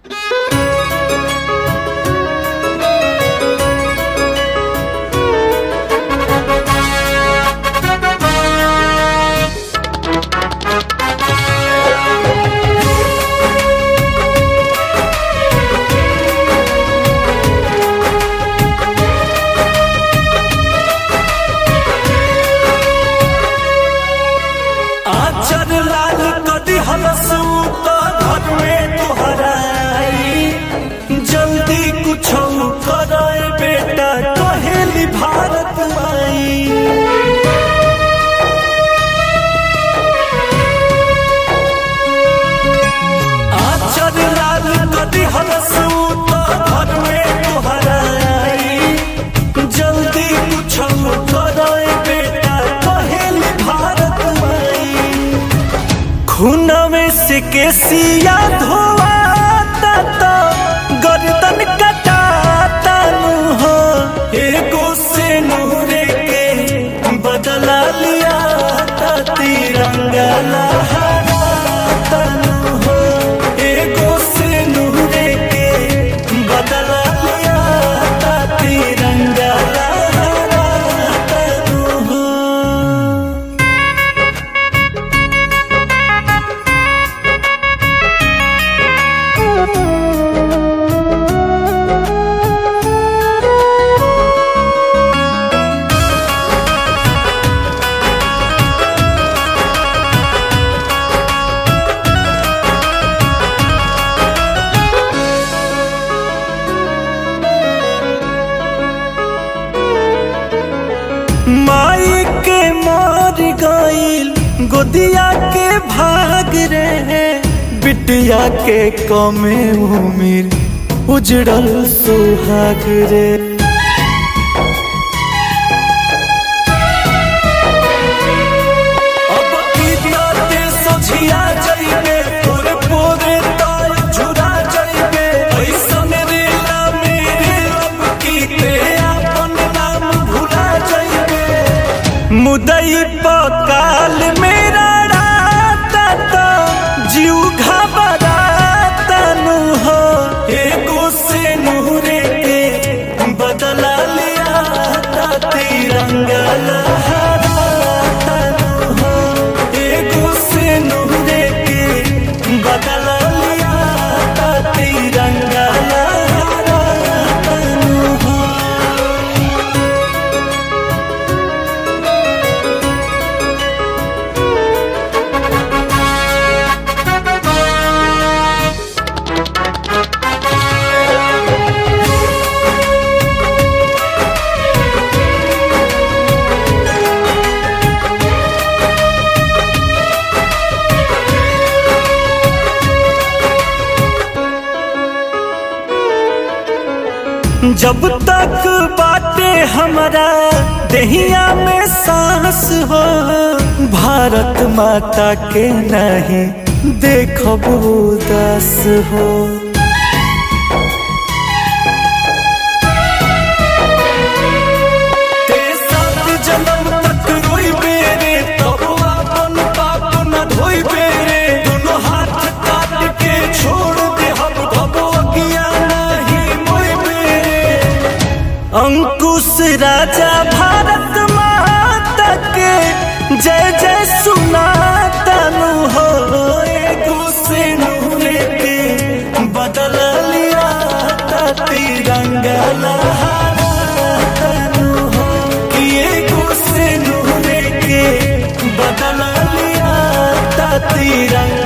आचर लाल कदी हलसूत घर में तोहराई जल्दी कुछ करे बेटा कहेली भारत माई आचर लाल कदी हलसूत घर में तोहराई जल्दी कुछ करे बेटा कहेली भारत माई खूनवे से केसिया धोवाता तो गर्दन कटाता नु हो एगो से नूरे के बदला लिया ता तिरंगा लहराता नु हो एगो से नूरे के बदला लिया ता तिरंगा लहराता नु हो माई के मार गईल गोदिया के भाग रे बिटिया के कमे उमिर उजड़ल सुहाग रे अब की ताते सोझिया जाइबे तोरे पोरे तार झुरा जाइबे ऐसन रेला मेरे अब की ते अपन नाम भुला जाइबे मुदई पकाल मेरा राता तो जीव घबराता नु हो एगो से नूरे के बदला लिया ता तिरंगा लहराता नु हो एगो से नूरे के बदला लिया ता तिरंगा लहराता नु हो जब तक बाटे हमारा दहिया में सांस हो भारत माता के नहीं देखब उदास हो ते सात जन्म तक रोइबे रे, तब आपन पाप न धोइबे रे। दुनू हाथ काट के छोड़ दे हम तब अगिया नहीं मोइबे रे। अंकुश राजा भारत माता के जय जय सुनाता नु हो एगो से नूरे के बदल लिया ता तिरंगा लहराता नु हो कि एगो से नूरे के बदल लिया ता तिरंगा